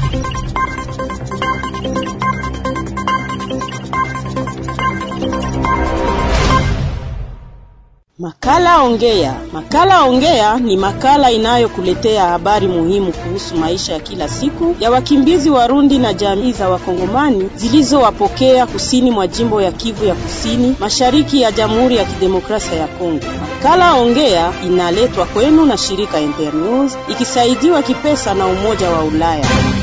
Makala Ongea. Makala Ongea ni makala inayokuletea habari muhimu kuhusu maisha ya kila siku ya wakimbizi Warundi na jamii za Wakongomani zilizowapokea kusini mwa jimbo ya Kivu ya Kusini, mashariki ya Jamhuri ya Kidemokrasia ya Kongo. Makala Ongea inaletwa kwenu na shirika Internews ikisaidiwa kipesa na Umoja wa Ulaya.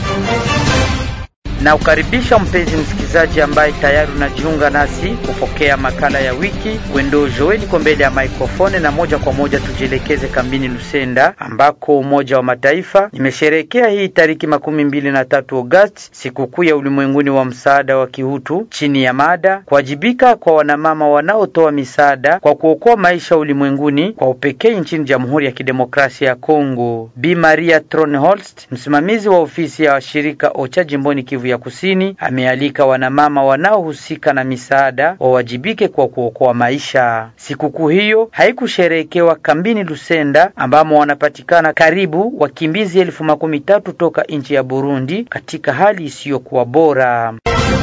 Na ukaribisha mpenzi msikilizaji ambaye tayari unajiunga nasi kupokea makala ya wiki. Wendo Joel iko mbele ya maikrofoni, na moja kwa moja tujielekeze kambini Lusenda ambako Umoja wa Mataifa imesherehekea hii tariki makumi mbili na tatu Agosti sikukuu ya ulimwenguni wa msaada wa kihutu chini ya mada kuwajibika kwa wanamama wanaotoa misaada kwa kuokoa maisha ulimwenguni, kwa upekee nchini Jamhuri ya Kidemokrasia ya Kongo. Bi Maria Tronholst, msimamizi wa ofisi ya shirika OCHA jimboni Kivu ya Kusini amealika wanamama wanaohusika na misaada wawajibike kwa kuokoa maisha. Sikukuu hiyo haikusherehekewa kambini Lusenda ambamo wanapatikana karibu wakimbizi elfu makumi tatu toka nchi ya Burundi katika hali isiyokuwa bora.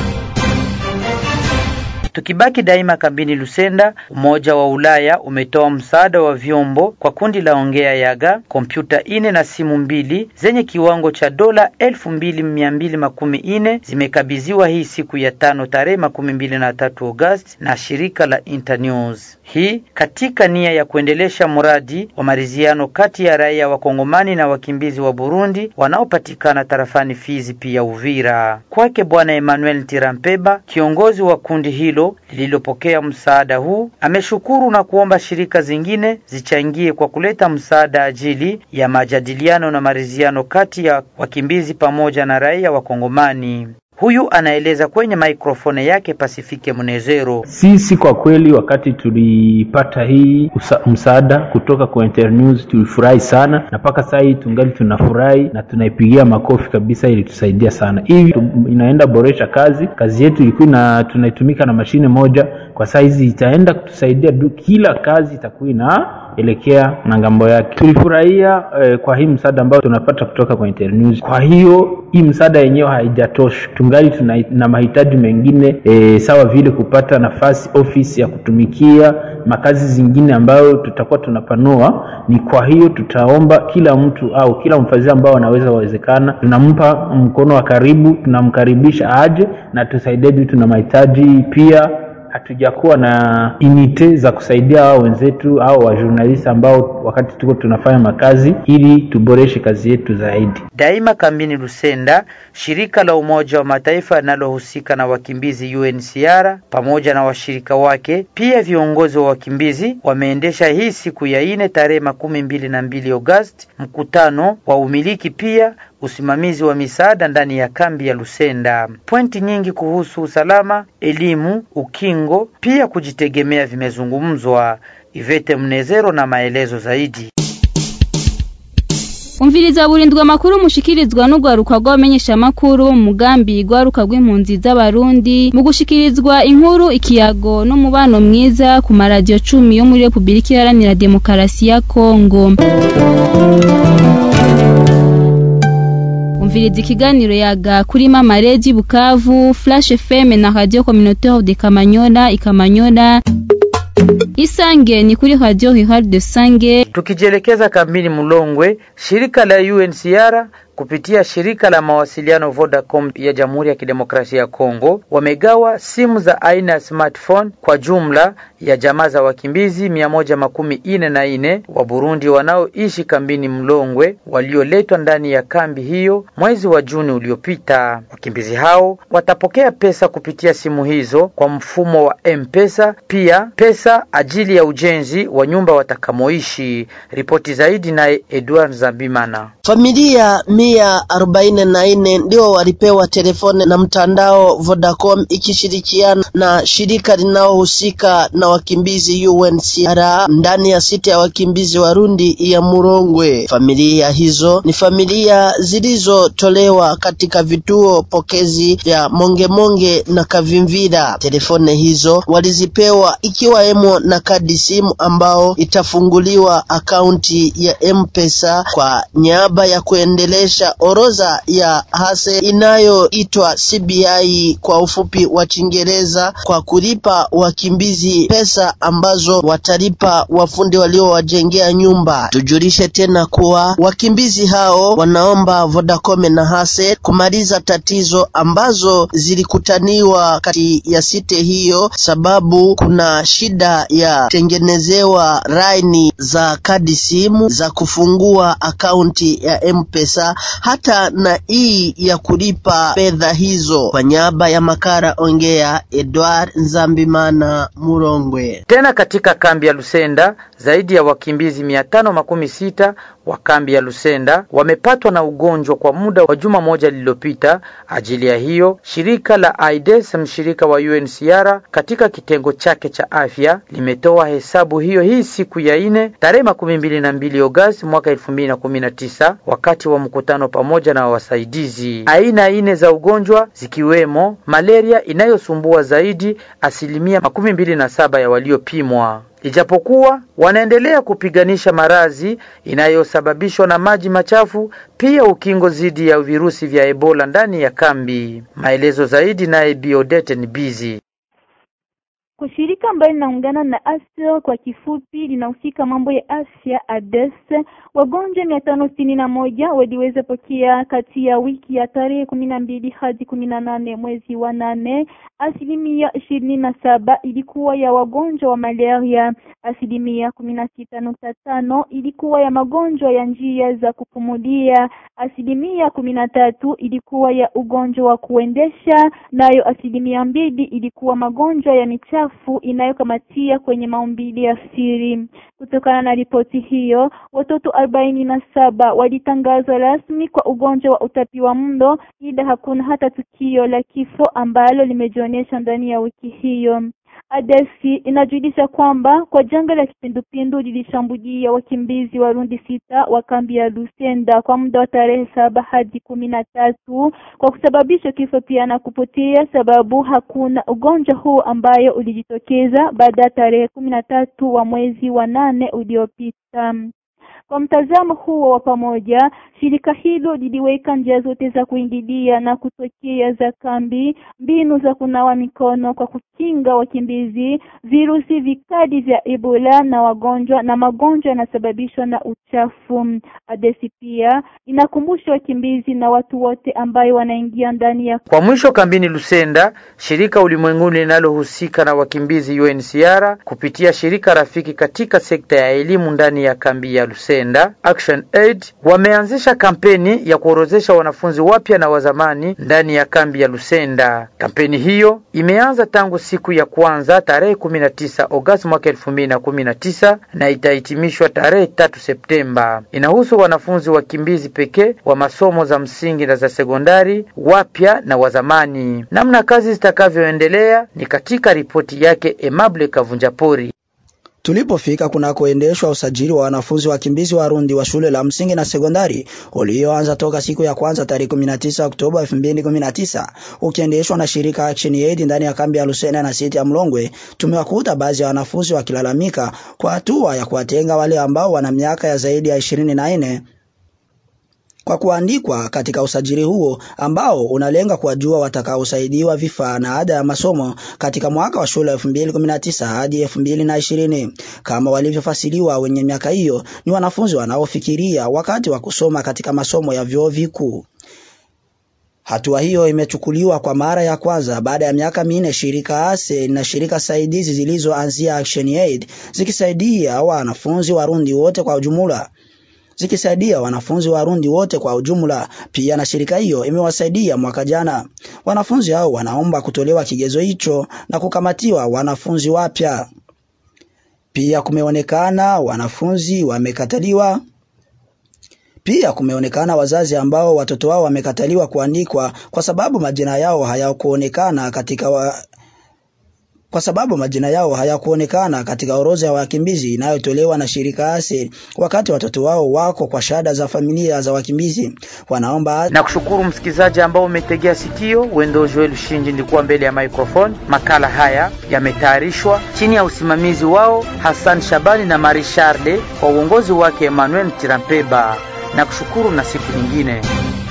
Tukibaki daima kambini Lusenda, Umoja wa Ulaya umetoa msaada wa vyombo kwa kundi la Ongea Yaga, kompyuta ine na simu mbili zenye kiwango cha dola elfu mbili mia mbili makumi ine zimekabidhiwa hii siku ya tano tarehe makumi mbili na tatu Agosti na shirika la Internews. Hii katika nia ya kuendelesha mradi wa maridhiano kati ya raia wa Kongomani na wakimbizi wa Burundi wanaopatikana tarafani Fizi pia Uvira. Kwake Bwana Emmanuel Tirampeba, kiongozi wa kundi hilo lililopokea msaada huu ameshukuru na kuomba shirika zingine zichangie kwa kuleta msaada ajili ya majadiliano na maridhiano kati ya wakimbizi pamoja na raia wa Kongomani. Huyu anaeleza kwenye maikrofone yake Pasifike Mnezero. Sisi kwa kweli, wakati tulipata hii usa, msaada kutoka kwa Internews tulifurahi sana, na mpaka sasa hii tungali tunafurahi na tunaipigia makofi kabisa, ilitusaidia sana. Hivi inaenda boresha kazi, kazi yetu ilikuwa na tunaitumika na mashine moja, kwa saa hizi itaenda kutusaidia du, kila kazi itakuwa ina elekea na ngambo yake. Tulifurahia eh, kwa hii msaada ambao tunapata kutoka kwa Internews. Kwa hiyo hii msaada yenyewe haijatosha, tungali tuna na mahitaji mengine eh, sawa vile kupata nafasi ofisi ya kutumikia makazi zingine ambayo tutakuwa tunapanua. Ni kwa hiyo tutaomba kila mtu au kila mfadhili ambao anaweza wawezekana, tunampa mkono wa karibu, tunamkaribisha aje na tusaidie juu tuna mahitaji pia hatujakuwa na unite za kusaidia hao wenzetu au wajurnalisti ambao wakati tuko tunafanya makazi ili tuboreshe kazi yetu zaidi. Daima kambini Lusenda, shirika la Umoja wa Mataifa linalohusika na wakimbizi UNHCR pamoja na washirika wake, pia viongozi wa wakimbizi wameendesha hii siku ya ine tarehe makumi mbili na mbili Agosti mkutano wa umiliki pia usimamizi wa misaada ndani ya kambi ya Lusenda. Pointi nyingi kuhusu usalama, elimu, ukingo, pia kujitegemea vimezungumzwa. Ivete Mnezero na maelezo zaidi. umviriza burindwa amakuru mushikirizwa n'urwaruka rw'abamenyesha amakuru mugambi rwaruka rw'impunzi z'abarundi mu gushikirizwa inkuru ikiyago n'umubano mwiza ku maradiyo cumi yo muri Repubulika Iharanira Demokarasi ya Kongo umviriza ikiganiro yaga kuri mama Redi Bukavu Flash FM na Radio Communautaire de Kamanyola Ikamanyola Isange ni kuri Radio Rural de Sange. Tukijielekeza kambini Mulongwe, shirika la UNHCR kupitia shirika la mawasiliano Vodacom ya Jamhuri ya Kidemokrasia ya Kongo wamegawa simu za aina ya smartphone kwa jumla ya jamaa za wakimbizi mia moja makumi ine na ine wa Burundi wanaoishi kambini Mlongwe walioletwa ndani ya kambi hiyo mwezi wa Juni uliopita. Wakimbizi hao watapokea pesa kupitia simu hizo kwa mfumo wa M-Pesa, pia pesa ajili ya ujenzi wa nyumba watakamoishi. Ripoti zaidi naye Edward Zabimana. Familia mia arobaini na nne ndio walipewa telefoni na mtandao Vodacom ikishirikiana na shirika linalohusika na wakimbizi UNHCR ndani ya sita ya wakimbizi Warundi ya Murongwe. Familia hizo ni familia zilizotolewa katika vituo pokezi vya Mongemonge na Kavimvira. Telefoni hizo walizipewa ikiwemo na kadi simu ambao itafunguliwa akaunti ya M-Pesa kwa niaba ya kuendelesha kuendesha orodha ya hase inayoitwa CBI kwa ufupi wa Kiingereza, kwa kulipa wakimbizi pesa ambazo watalipa wafundi waliowajengea nyumba. Tujulishe tena kuwa wakimbizi hao wanaomba Vodacom na hase kumaliza tatizo ambazo zilikutaniwa kati ya site hiyo, sababu kuna shida ya tengenezewa laini za kadi simu za kufungua akaunti ya M-Pesa hata na hii ya kulipa fedha hizo. Kwa niaba ya Makara Ongea, Edward Nzambimana Murongwe. Tena katika kambi ya Lusenda zaidi ya wakimbizi mia tano makumi sita wa kambi ya Lusenda wamepatwa na ugonjwa kwa muda wa juma moja lililopita. Ajili ya hiyo shirika la AIDS mshirika wa UNHCR katika kitengo chake cha afya limetoa hesabu hiyo hii siku ya ine tarehe makumi mbili na mbili Agosti mwaka elfu mbili na kumi na tisa wakati wa mkutano pamoja na wasaidizi. Aina ine za ugonjwa zikiwemo malaria inayosumbua zaidi asilimia makumi mbili na saba ya waliopimwa ijapokuwa wanaendelea kupiganisha maradhi inayosababishwa na maji machafu, pia ukingo dhidi ya virusi vya Ebola ndani ya kambi. Maelezo zaidi naye Biodete ni bizi kwa shirika ambayo linaungana na ASL kwa kifupi, linahusika mambo ya afya ADES, wagonjwa mia tano sitini na moja waliweza pokea kati ya wiki ya tarehe kumi na mbili hadi kumi na nane mwezi wa nane. Asilimia ishirini na saba ilikuwa ya wagonjwa wa malaria, asilimia kumi na sita nukta tano ilikuwa ya magonjwa ya njia za kupumulia, asilimia kumi na tatu ilikuwa ya ugonjwa wa kuendesha, nayo asilimia mbili ilikuwa magonjwa ya michafu inayokamatia kwenye maumbili ya siri. Kutokana na ripoti hiyo, watoto arobaini na saba walitangazwa rasmi kwa ugonjwa wa utapi wa mlo, ila hakuna hata tukio la kifo ambalo limejionyesha ndani ya wiki hiyo. Adesi inajulisha kwamba kwa janga la kipindupindu lilishambulia wakimbizi Warundi sita wa kambi ya Lusenda kwa muda wa tarehe saba hadi kumi na tatu kwa kusababisha kifo pia na kupotea, sababu hakuna ugonjwa huu ambayo ulijitokeza baada ya tarehe kumi na tatu wa mwezi wa nane uliopita. Kwa mtazamo huo wa pamoja, shirika hilo liliweka njia zote za kuingilia na kutokea za kambi, mbinu za kunawa mikono kwa kukinga wakimbizi, virusi vikali vya Ebola na wagonjwa na magonjwa yanasababishwa na uchafu. Adesi pia inakumbusha wakimbizi na watu wote ambayo wanaingia ndani ya Kwa mwisho, kambini Lusenda, shirika ulimwenguni linalohusika na wakimbizi UNHCR kupitia shirika rafiki katika sekta ya elimu ndani ya kambi ya Lusenda Action Aid wameanzisha kampeni ya kuorozesha wanafunzi wapya na wazamani ndani ya kambi ya Lusenda. Kampeni hiyo imeanza tangu siku ya kwanza tarehe 19 Agosti mwaka 2019 na itahitimishwa tarehe tatu Septemba. Inahusu wanafunzi wakimbizi pekee wa masomo za msingi na za sekondari wapya na wazamani. Namna kazi zitakavyoendelea ni katika ripoti yake Emable Kavunjapori. Tulipofika kunakoendeshwa usajili wa wanafunzi wakimbizi Warundi wa shule la msingi na sekondari ulioanza toka siku ya kwanza tarehe 19 Oktoba 2019 ukiendeshwa na shirika Action Aid ndani ya kambi ya Lusena na siti ya Mlongwe, tumewakuta baadhi ya wanafunzi wakilalamika kwa hatua ya kuwatenga wale ambao wana miaka ya zaidi ya 24 kwa kuandikwa katika usajili huo ambao unalenga kuwajua watakaosaidiwa vifaa na ada ya masomo katika mwaka wa shule 2019 hadi 2020. Kama walivyofasiriwa, wenye miaka hiyo ni wanafunzi wanaofikiria wakati wa kusoma katika masomo ya vyuo vikuu. Hatua hiyo imechukuliwa kwa mara ya kwanza baada ya miaka minne shirika ASE na shirika saidizi zilizoanzia Action Aid zikisaidia wanafunzi Warundi wote kwa ujumla zikisaidia wanafunzi Warundi wote kwa ujumla. Pia na shirika hiyo imewasaidia mwaka jana. Wanafunzi hao wanaomba kutolewa kigezo hicho na kukamatiwa wanafunzi wapya. Pia kumeonekana wanafunzi wamekataliwa pia kumeonekana wazazi ambao watoto wao wamekataliwa kuandikwa kwa sababu majina yao hayakuonekana katika wa, kwa sababu majina yao hayakuonekana katika orodha ya wakimbizi inayotolewa na shirika ASE wakati watoto wao wako kwa shahada za familia za wakimbizi. Wanaomba na kushukuru msikilizaji ambao umetegea sikio. Wendo Joel Shinji ndikuwa mbele ya microphone. Makala haya yametayarishwa chini ya usimamizi wao Hassan Shabani na Marie Charle kwa uongozi wake Emmanuel Tirampeba. na kushukuru na siku nyingine.